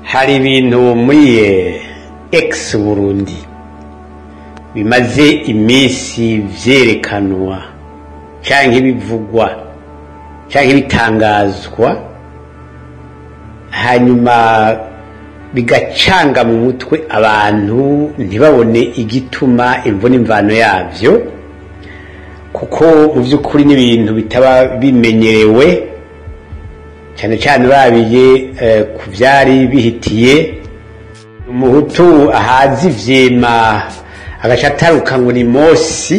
hari ibintu muri egisi burundi bimaze iminsi byerekanwa cyangwa ibivugwa cyangwa ibitangazwa hanyuma bigacanga mu mutwe abantu ntibabone igituma imvune imvano yabyo kuko mu by'ukuri n'ibintu bitaba bimenyerewe cyane cyane urabiye ku byari bihitiye umuhutu ahazi ivyema agaca ataruka ngo ni mosi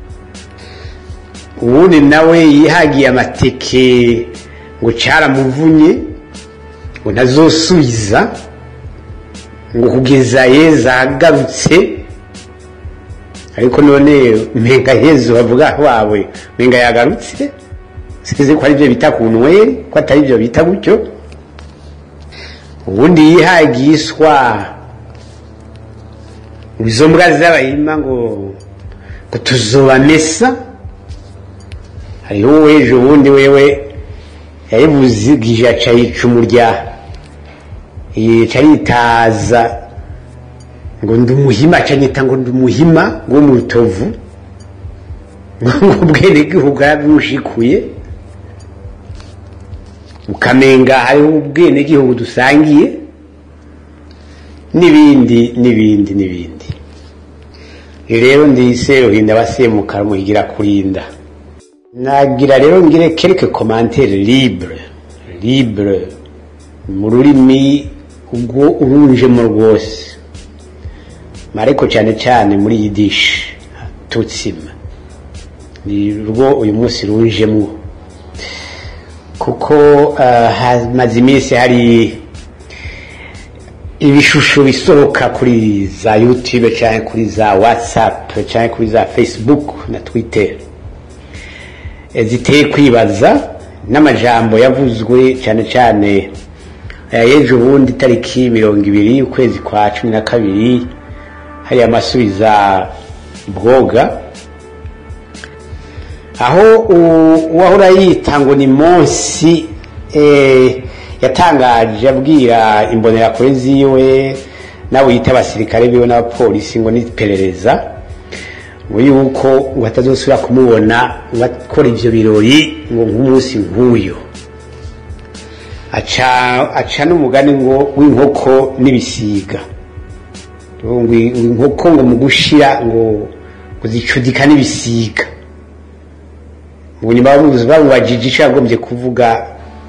uwundi nawe yihagiye amateke ngo caramuvunye ngo ntazosubiza ngo kugeza yeza agarutse ariko none mpenga yezu bavuga wawe mpenga yagarutse sinzi ko ari byo bita ku nweri ko atari byo bita gutyo ubundi yihagiye iswa izo mbwa z'abahima ngo ngo tuzobamesa hariho uwejo ubundi wewe yayibuzigije aca yica umurya yica yitaza ngo ndi umuhima aca nyita ngo ndi umuhima wo mu rutovu ngo ubwene gihugu yarabimushikuye ukamenga hariho ubwene gihugu dusangiye n'ibindi n'ibindi n'ibindi rero ndise ruhinda basemukara muhigira kurinda nagira rero ngire quelque commentaire libre libre mu rurimi ubwo urunjemo rwose ariko cyane cyane muri yidishi tutsima ni rwo uyu munsi runjemo kuko hamaze iminsi hari ibishusho bisohoka kuri za youtube cyangwa kuri za whatsapp cyangwa kuri za facebook na twitter ziteye kwibaza n'amajambo yavuzwe cyane cyane y'ejo bundi itariki mirongo ibiri ukwezi kwa cumi na kabiri hari amasubiza bwoga aho uwahora yita ngo ni munsi yatangaje abwira imbonerakure ziwe nabo yita abasirikare biwe n'abapolisi ngo n'iperereza ngo yuko ngo atazosubira kumubona ngo akora ibyo birori ngo nk'umunsi nk'uyu aca n'umugani ngo w'inkoko n'ibisiga inkoko ngo mu gushira ngo zicudika n'ibisiga nyuma bamubajije icyo yagombye kuvuga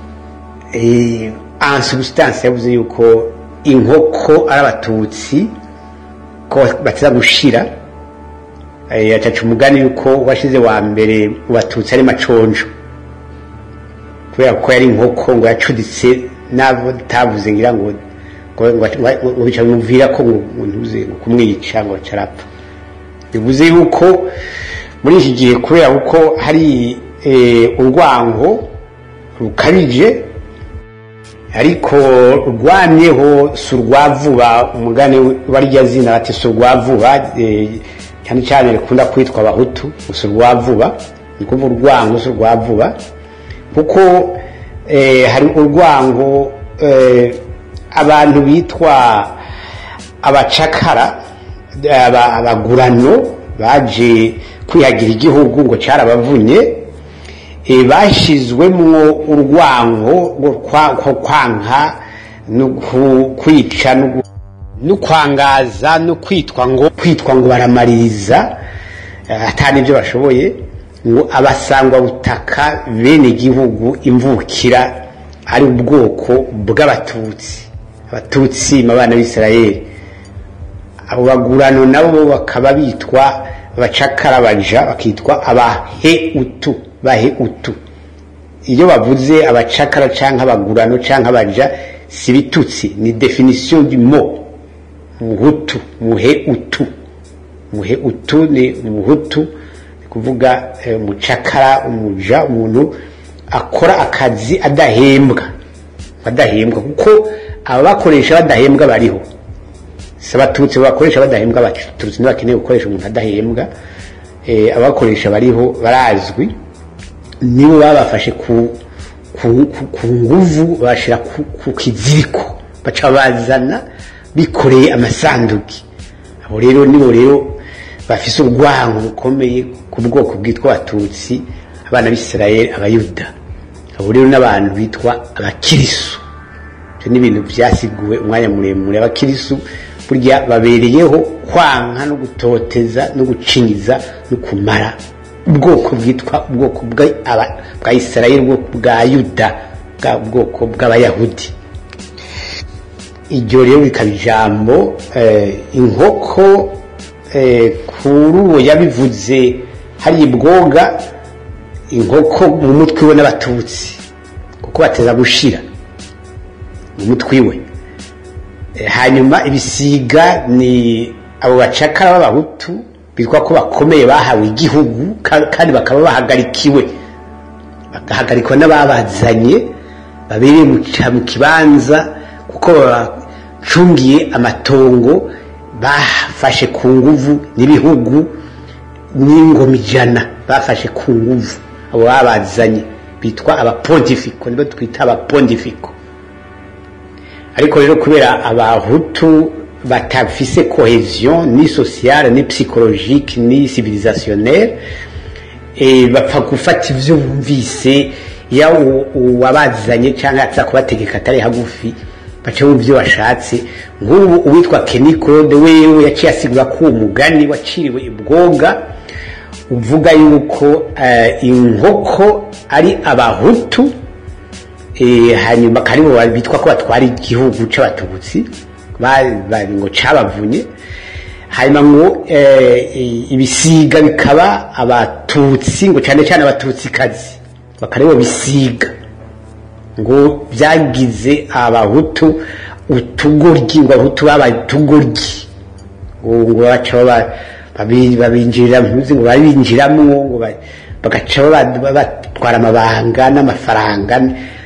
ansubstance yavuze yuko inkoko ari abatutsi ko bataza gushira yacaca umugani yuko washize wa mbere mu batutsi ari maconjo kubera ko yari inkoko ngo yacuditse n'abo tavuze ngira ngo ngo bica bimuvira ko ngo ntuze kumwica ngo carapfa bivuze yuko muri iki gihe kubera kuko hari urwango rukabije ariko rwamyeho si urwavuba umugani barya zina bati si urwavuba cyane cyane rikunda kwitwa abahutu si urwavuba ni kuvuga urwango si urwavuba kuko hari urwango abantu bitwa abacakara abagurano baje kwihagira igihugu ngo cyarabavunye bashyizwemo urwango rwo kwanka no kwica no kwangaza no kwitwa ngo kwitwa ngo baramaririza atari ibyo bashoboye ngo abasangwa butaka bene igihugu imvukira ari ubwoko bw'abatutsi abatutsi mu bana b'isirayeli abo bagurano nabo bakaba bitwa abacakara baja bakitwa abaheutu baheutu iyo bavuze abacakara canke abagurano canke abaja si bitutsi ni definition du mot muhutu muheutu muheutu ni muhutu ni kuvuga umucakara umuja umuntu akora akazi adahembwa adahembwa kuko ababakoresha badahembwa bariho si abatutsi bakoresha badahembwa abatutsi ntibakeneye gukoresha umuntu adahembwa abakoresha bariho barazwi nibo babafashe ku ku nguvu bashyira ku kiziriko baca bazana bikoreye amasanduki abo rero nibo rero bafise urwango rukomeye ku bwoko bwitwa abatutsi abana b'isirayeli abayuda abo rero n'abantu bitwa abakirisu ibyo ni ibintu byasiguwe umwanya muremure abakirisu burya babereyeho kwanka no gutoteza no gucinyiza no kumara ubwoko bwitwa ubwoko bwa isirayeli ubwoko bwa yuda bwa bwoko bw'abayahudi iryo rero bikaba ijambo inkoko kuri uwo yabivuze hari ibwoga inkoko mu mutwe we n'abatutsi kuko bateza gushira mu mutwe we hanyuma ibisiga ni abo bacakara b'abahutu bitwa ko bakomeye bahawe igihugu kandi bakaba bahagarikiwe bagahagarikwa n'ababazanye babereye mu kibanza kuko babacungiye amatongo bafashe ku nguvu n'ibihugu n'ingoma ijana bafashe ku nguvu abo babazanye bitwa abapontifiko nibo twita abapontifiko ariko rero kubera abahutu batafise cohesion ni sociale ni psychologique ni civilisationnelle e, bapfa gufata ivyo bumvise ya uwabazanye cyangwa atza kubategeka atari hagufi baca bumva ibyo bashatse nk'ubu uwitwa Kenny Claude wewe yaciye asigura ko uwo mugani waciriwe ibwoga uvuga yuko uh, inkoko ari abahutu hanyuma karibo bitwa ko batwara igihugu c'abatutsi ngo cabavunye hanyuma ngo ibisiga bikaba abatutsi ngo cyane cyane abatutsikazi bakaribo bisiga ngo byagize abahutu utugoryi ngo abahutu babaye utugoryi ngo baca babinjirira ntuzi ngo babinjiramwo ngo bagaca batwara amabanga n'amafaranga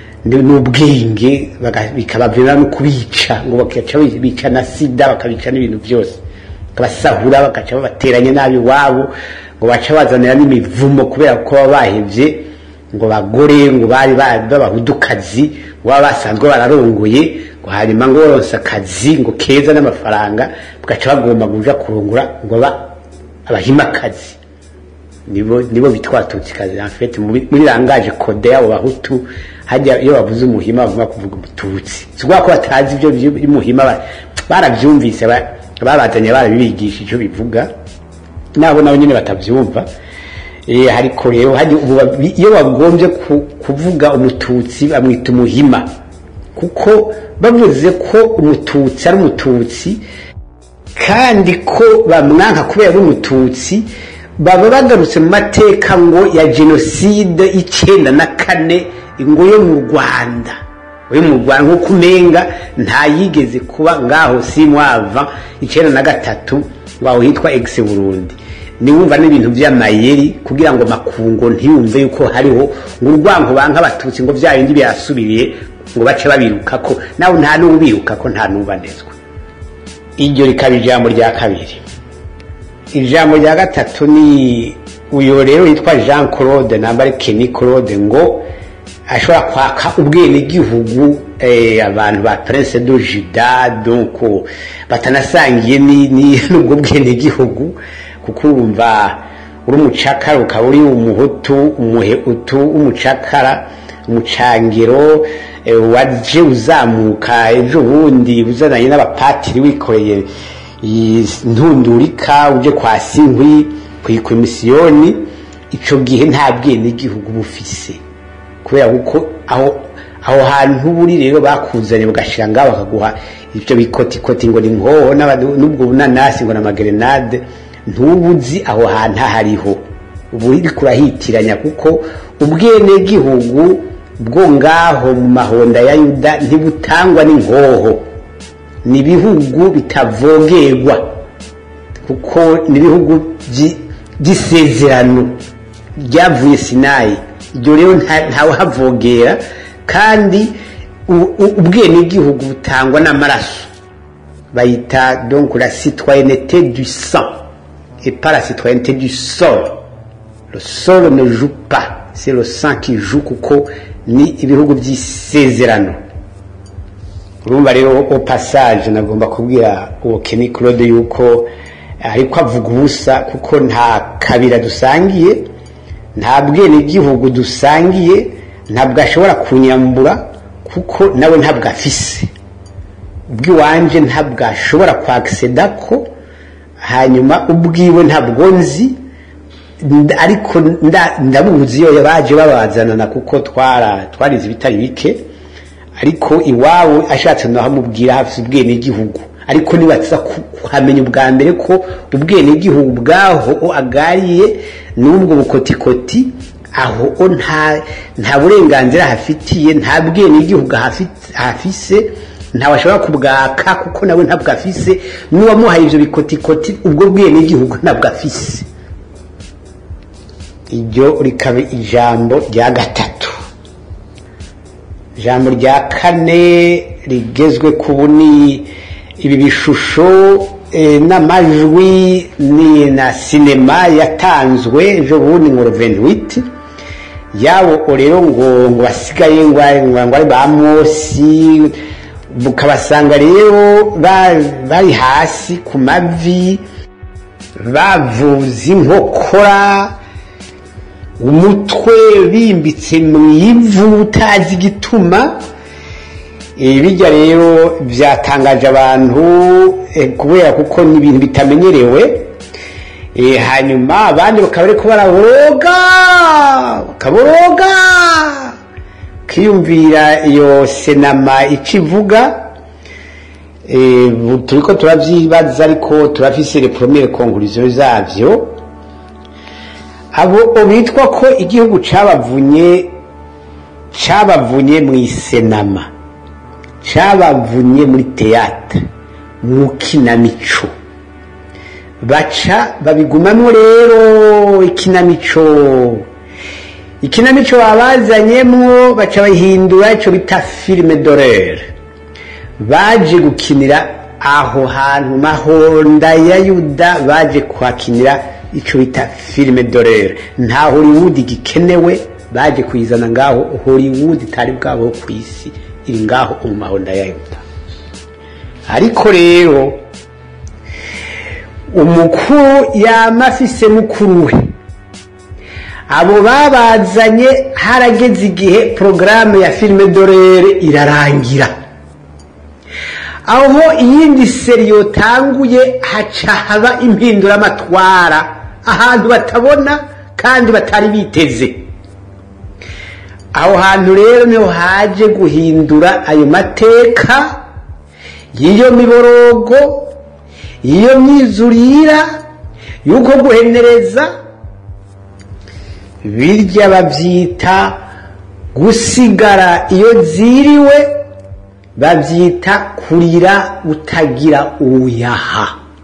n'ubwenge bikabavira no kubica ngo bakaca bica na sida bakabica n'ibintu byose bakabasahura bagaca babateranya nabi iwabo ngo baca bazanira n'imivumo kubera ko baba bahevye ngo bagore ngo bari b'abahudukazi baba basanzwe bararongoye ngo hanyuma ngo baronse akazi ngo keza n'amafaranga bagaca bagomba kuja kurongora ngo aba abahimakazi nibo nibo bitwa tutsikazi en fait muri langaje code yabo bahutu hajya iyo bavuze umuhima bagomba kuvuga umututsi sikuvuga ko batazi ibyo by'umuhima barabyumvise babazanye barabibigisha icyo bivuga nabo nabo nyine batabyumva ariko rero iyo bagombye kuvuga umututsi bamwita umuhima kuko bavuze ko umututsi ari umututsi kandi ko bamwanka kubera ari umututsi baba bagarutse mu mateka ngo ya jenoside icyenda na kane ngo yo mu rwanda yo mu rwanda nk'uko umenga ntayigeze kuba ngaho si mwava icyenda na gatatu waho hitwa egisi burundi niwumva n'ibintu by'amayeri kugira ngo makungo ntiyumve yuko hariho ngo urwango banka abatutsi ngo bya bindi byasubiriye ngo bace babiruka ko nawe nta n'ubiruka ko nta n'ubanezwa iryo rikaba ijambo rya kabiri ijambo rya gatatu ni uyu rero yitwa jean claude namba ari keni claude ngo ashobora kwaka ubwenegihugu abantu ba prince do juda donc batanasangiye n'ubwo bwenegihugu kuko urumva uri umucakara ukaba uri umuhutu umuhehutu umucakara umucangiro waje uzamuka ejo bundi uzananye n'abapatiri wikoreye ntundurika uje kwa sinkwi ku ikomisiyoni icyo gihe nta bwenegihugu bufise kubera kuko aho aho hantu buri rero bakuzanye bagashyira ngaho bakaguha ibyo bikotikoti ngo ni nkoho n'ubwo bunanasi ngo ni amagerenade ntubuzi aho hantu hariho ubu uri kurahitiranya kuko ubwenegihugu bwo ngaho mu mahonda ya yuda ntibutangwa n'inkoho ni ibihugu bitavogerwa kuko ni ibihugu by'isezerano ryavuye sinayi ibyo rero ntawuhavogera kandi ubwenegihugu butangwa n'amaraso bayita donc la citoyenneté du sang et pas la citoyenneté du sol le sol ne joue pas c'est le sang qui joue kuko ni ibihugu by'isezerano urumva rero o passage nagomba kubwira uwo Kenny Claude yuko ariko avuga ubusa kuko nta kabira dusangiye nta bwenegihugu dusangiye ntabwo ashobora kunyambura kuko nawe ntabwo afise ubwiwanje ntabwo ashobora kwakiseda ko hanyuma ubwiwe ntabwo nzi ariko ndabuzi iyo baje babazanana kuko twara twarize ibitari bike ariko iwawe ashatse nahamubwira hafi ubwenegihugu ariko nibatsa kuhamenya ubwa mbere ko ubwenegihugu bwaho agariye n'ubwo bukotikoti aho nta nta burenganzira hafitiye nta bwenegihugu hafise ntawe ashobora kubwaka kuko nawe ntabwo afise n'uwamuhaye ibyo bikotikoti ubwo bwenegihugu ntabwo afise iryo rikaba ijambo rya gatatu ijambo rya kane rigezwe ku buni ibi bishusho n'amajwi ni na sinema yatanzwe ejo bundi ngo rovenwiti yabo rero ngo ngo basigaye ngo ari ba mosi ukabasanga rero bari hasi ku mavi bavuza inkokora umutwe bimbitse mu ivu utazi igituma bijya rero byatangaje abantu kubera kuko ni ibintu bitamenyerewe hanyuma abandi bakaba ariko baraboroga bakaboroga kiyumvira iyo senama icyo ivuga turi ko turabyibaza ariko turafise reporomere konkuriziyo zabyo abo bitwa ko igihugu cyabavunye cyabavunye mu isenama cyabavunye muri teyata mu kinamico baca babigumamo rero ikinamico ikinamico babazanyemo baca bahindura icyo bita filime dorere baje gukinira aho hantu mahonda ya yuda baje kuhakinira icyo bita filime dorere nta hollywood gikenewe baje kuyizana ngaho hollywood itari bwabo ku isi iri ngaho mu mahonda ya yuda ariko rero umukuru yama afise mukuru we abo babazanye harageze igihe porogaramu ya filime dorere irarangira aho iyindi seri yotanguye haca haba impinduramatwara ahantu batabona kandi batari biteze aho hantu rero niho haje guhindura ayo mateka y'iyo miborogo y'iyo myizurira y'uko guhenereza birya babyita gusigara iyo ziriwe babyita kurira utagira uyaha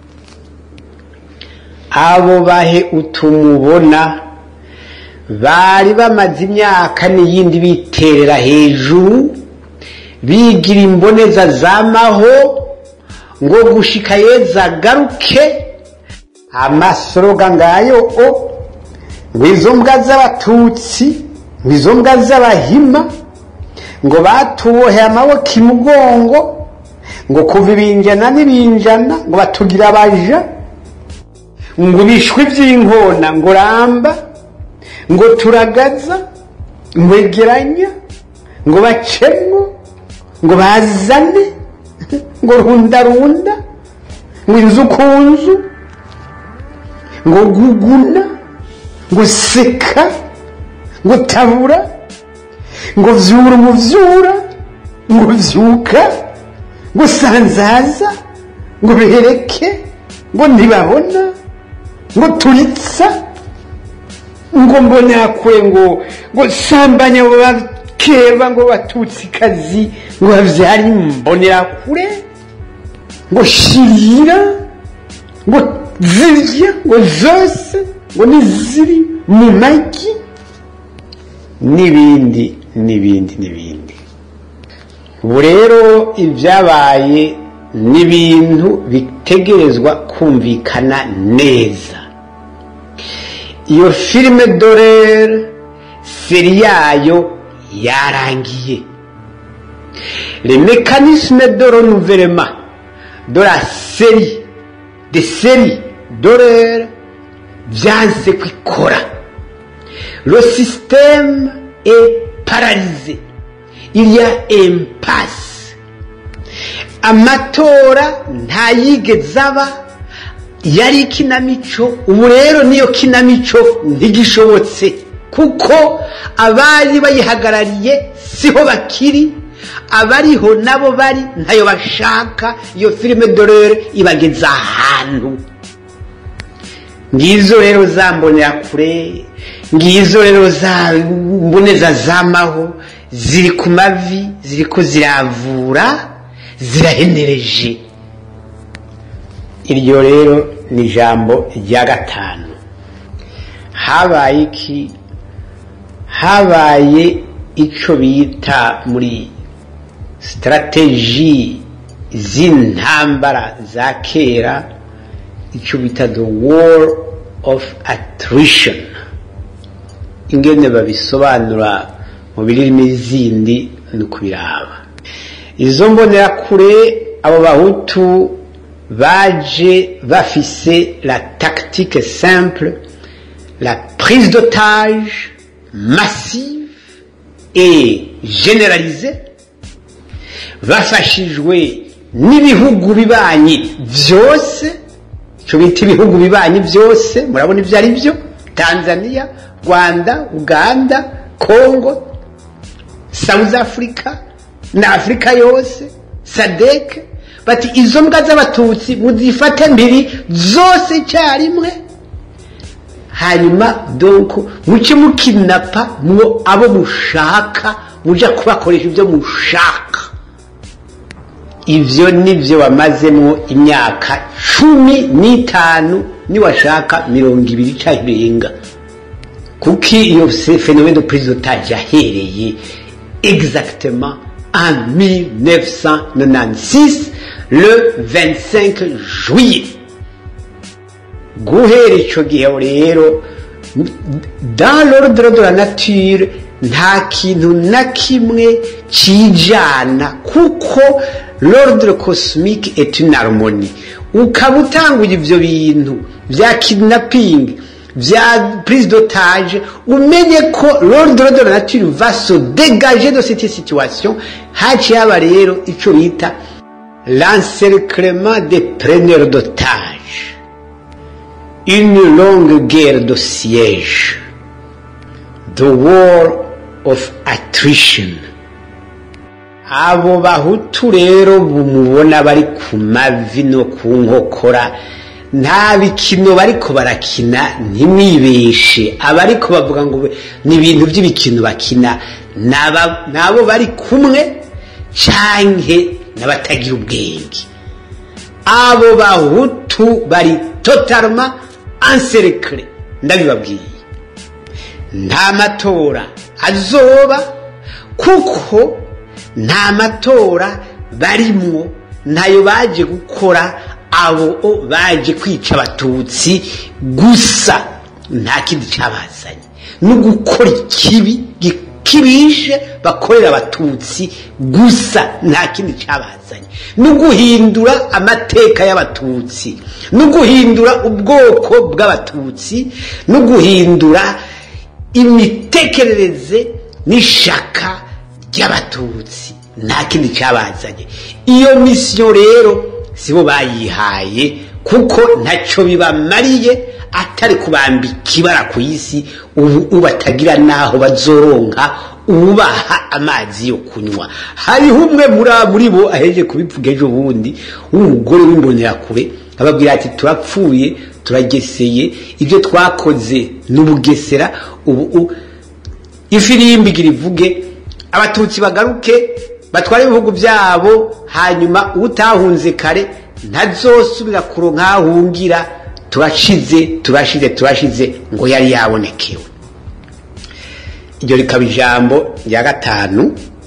abo bahe utumubona bari bamaze imyaka n'iyindi biterera hejuru bigira imboneza zamaho ngo gushika yeza garuke amasoroga ngayo o ngo izo mbwa z'abatutsi ngo izo mbwa z'abahima ngo batubohe amaboko imugongo ngo kuva ibinjana n'ibinjana ngo batugira abaja ngo ibishwi by'inkona ngo ramba ngo turagaza ngo egeranya ngo bacemo ngo bazane ngo rundarunda ngo inzu ku nzu ngo guguna ngo seka ngo tabura ngo vyura umuvyura ngo vyuka ngo sanzaza ngo bihereke ngo ntibabona ngo turitsa ngo mbonerakure ngo ngo sambanya abo bakeba ngo batutsikazi ngo bavyari imbonerakure ngo shirira ngo zirya ngo zose ngo niziri mu magi n'ibindi n'ibindi n'ibindi ubu rero ibyabaye n'ibintu bitegerezwa kumvikana neza iyo filime dorere seri yayo yarangiye les mécanismes de renouvellement de la série des séries d'horreur byanze kwikora le système est paralysé il y a impasse amatora ntayigeze aba yari ikinamico ubu rero niyo kinamico ntigishobotse kuko abari bayihagarariye siho bakiri abariho nabo bari ntayo bashaka iyo filime dorere ibageza ahantu ngizo rero za kure ngizo rero za mboneza zamaho ziri ku mavi ziri ko ziravura zirahenereje iryo rero ni ijambo rya gatanu habaye iki habaye icyo bita muri sitarateji z'intambara za kera icyo bita the war of attrition ingene babisobanura mu birimi zindi ni ukubiraba izo mbonerakure abo bahutu baje bafise la tactique simple la prise d'otage massive et généralisée bafashijwe n'ibihugu bibanyi byose icyo bita ibihugu bibanyi byose murabona ibyo ari byo tanzania rwanda uganda congo south africa na afurika yose sadek bati izo mbwa z'abatutsi muzifate mbiri zose icyarimwe hanyuma donko muke mukinapa mwo abo mushaka muja kubakoresha ibyo mushaka ivyo nivyo wamazemo imyaka cumi n'itanu niwashaka mirongo ibiri cayirenga kuki iyo phénomène de prise d'otage yahereye exactement en 1996 le 25 juillet guhera icyo gihe rero dans l'ordre de la nature nta kintu na kimwe kijana kuko l'ordre cosmique est une harmonie ukaba utanguye ibyo bintu bya kidnapping bya prise d'otage umenye ko l'ordre de la nature va se dégager de cette situation haciye haba rero icyo bita l'encerclement des preneurs d'otage une longue guerre de siège the war of attrition abo bahutu rero mubona bari ku mavi no ku nkokora nta bikino bariko barakina ntimwibeshe abariko bavuga ngo ni ibintu by'ibikino bakina nabo bari kumwe canke n'abatagira ubwenge abo bahutu bari totalement encerclé ndabibabwiye nta matora azoba kuko nta matora barimwo ntayo baje gukora abo baje kwica abatutsi gusa nta kindi cyabazanye no gukora ikibi gikibije bakorera abatutsi gusa nta kindi cyabazanye no guhindura amateka y'abatutsi no guhindura ubwoko bw'abatutsi no guhindura imitekerereze n'ishaka ry'abatutsi nta kindi cyabazanye iyo misiyo rero sibo bayihaye kuko ntacyo bibamariye atari kubambika ibara ku isi ubu batagira n'aho bazoronka ubaha amazi yo kunywa hariho umwe muri bo aheje kubivuga ejo bundi w'umugore w'imbonerakure ababwira ati turapfuye turageseye ibyo twakoze n'ubugesera ubu ifirimbi igira ivuge abatutsi bagaruke batwara ibihugu byabo hanyuma utahunze kare ntazosubira kuronka ahungira turashize turashize turashize ngo yari yabonekewe iryo rikaba ijambo rya gatanu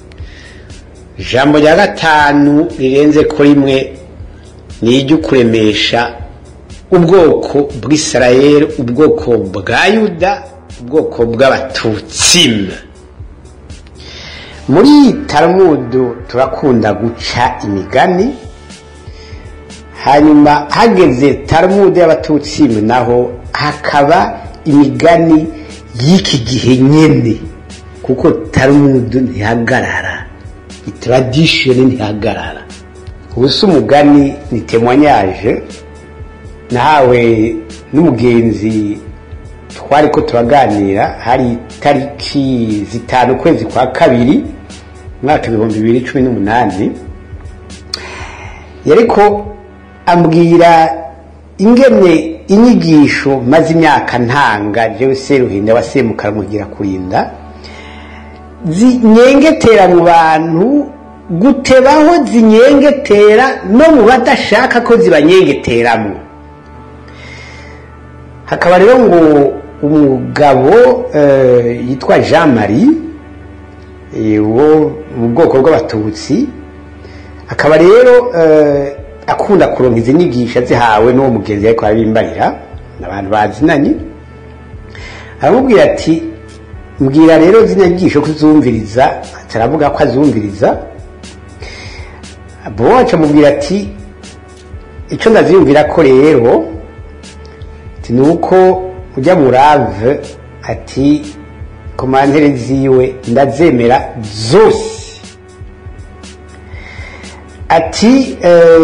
ijambo rya gatanu rirenze ko rimwe ni iryo kuremesha ubwoko bw'isirayeli ubwoko bwa yuda ubwoko bw'abatutsi muri taramudu turakunda guca imigani hanyuma hageze taramudu y'abatutsi naho hakaba imigani y'iki gihe nyene kuko taramudu ntihagarara itradishoni ntihagarara ubusa umugani ni temwanyaje nahawe n'umugenzi twari ko turaganira hari itariki zitanu ukwezi kwa kabiri umwaka ibihumbi bibiri cumi n'umunani yariko ambwira ingene inyigisho maze imyaka ntanga jewe seruhinda wasemukara mugira kurinda zinyengetera mu bantu gutebaho zinyengetera no mu badashaka ko zibanyengeteramo hakaba rero ngo umugabo yitwa jean marie wo mu bwoko bw'abatutsi akaba rero akunda kuronka izi nyigisho zihawe n'uwo mugenzi ariko arabimbarira abantu bazinanye aramubwira ati mbwira rero zino nyigisho kuzumviriza taravuga ko azumviriza bo wacu amubwira ati icyo ndaziyumvira ko rero ni uko ujya murave ati komantere ziwe ndazemera zose ati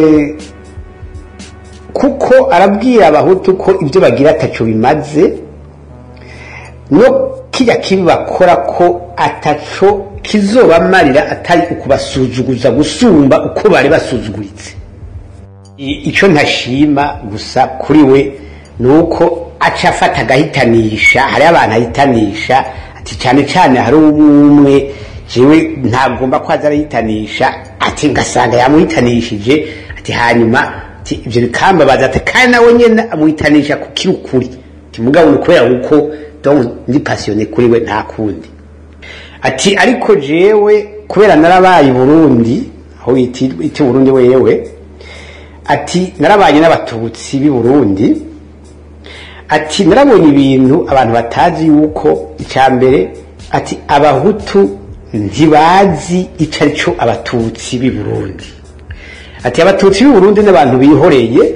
kuko arabwira abahutu ko ibyo bagira ataco bimaze no kijya kibi bakora ko ataco kizobamarira atari ukubasuzuguza gusumba uko bari basuzuguritse icyo ntashima gusa kuri we ni uko aca afata agahitanisha hariho abantu ahitanisha ati cyane cyane hari umwe jewe ntagomba ko aza arahitanisha ati ngasanga yamuhitanishije ati hanyuma ati ibyo bikambabaza ati kandi nawe nyine amuhitanisha ku kiri ukuri ati mugabo ni ukubera uko ndi pasiyone kuri we nta kundi ati ariko jewe kubera narabaye burundi aho iti burundi wewe ati narabaye n'abatutsi b'i burundi ati narabonye ibintu abantu batazi yuko icya mbere ati abahutu ntibazi icyo ari cyo abatutsi b'i burundi ati abatutsi b'i burundi n'abantu bihoreye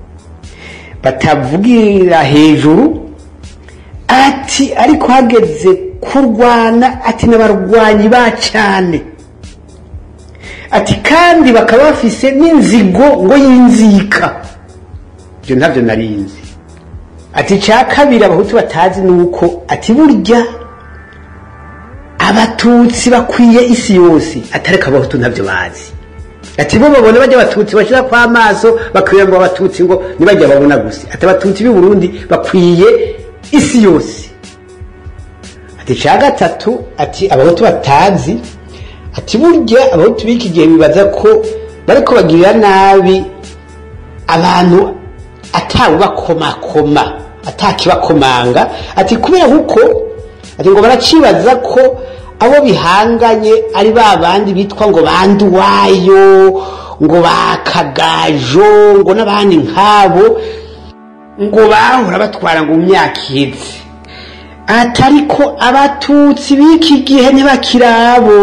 batavugira hejuru ati ariko hageze kurwana ati n'abarwanyi ba cyane ati kandi bakaba bafise n'inzigo ngo yinzika ibyo ntabyo narinzi ati icya kabiri abahutu batazi ni uko ati burya abatutsi bakwiye isi yose atareka abahutu ntabyo bazi ati bo babona bajya abatutsi bashyira kwa amaso bakwiye ngo abatutsi ngo ntibajya babona gusa ati abatutsi b'i burundi bakwiye isi yose ati icya gatatu ati abahutu batazi ati burya abahutu b'iki gihe bibaza ko bariko bagirira nabi abantu atawubakomakoma atakibakomanga ati kubera kuko ati ngo baracibaza ko abo bihanganye ari ba bandi bitwa ngo banduwayo ngo bakagajo ngo n'abandi nk'abo ngo bahora batwara ngo mu myaka iheze atari ko abatutsi b'iki gihe ntibakirabo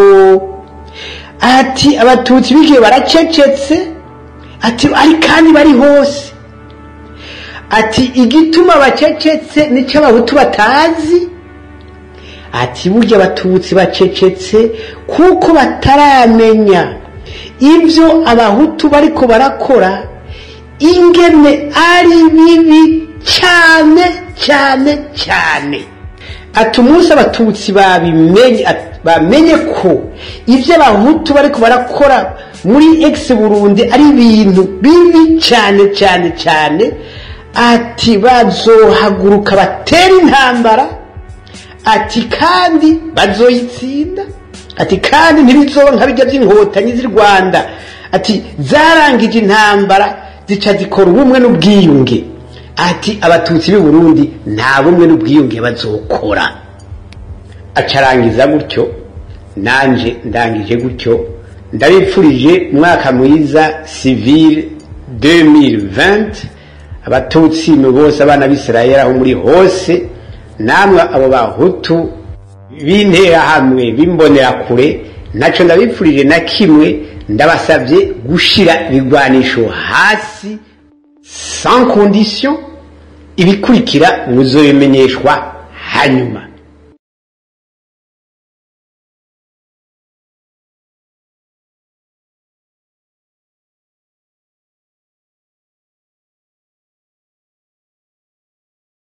ati abatutsi b'iki gihe baracecetse ati ari kandi bari hose ati igituma bacecetse nicyo abahutu batazi ati burya abatutsi bacecetse kuko bataramenya ibyo abahutu bariko barakora ingene ari bibi cyane cyane cyane ati umunsi abatutsi babimenye bamenye ko ibyo abahutu bariko barakora muri egisi burundi ari ibintu bibi cyane cyane cyane ati bazohaguruka batera intambara ati kandi bazoyitsinda ati kandi ntibizoba nka bijya by'inkotanyi z'i rwanda ati zarangije intambara zica zikora ubumwe n'ubwiyunge ati abatutsi b'i burundi nta bumwe n'ubwiyunge bazokora acarangiza gutyo nanje ndangije gutyo ndabipfurije umwaka mwiza civile 2020 abatutsi mu bose abana b'isirayeli aho muri hose namwe abo bahutu b'interahamwe b'imbonera kure ntacyo ndabipfurije na kimwe ndabasabye gushyira ibigwanisho hasi sans condition ibikurikira muzobimenyeshwa hanyuma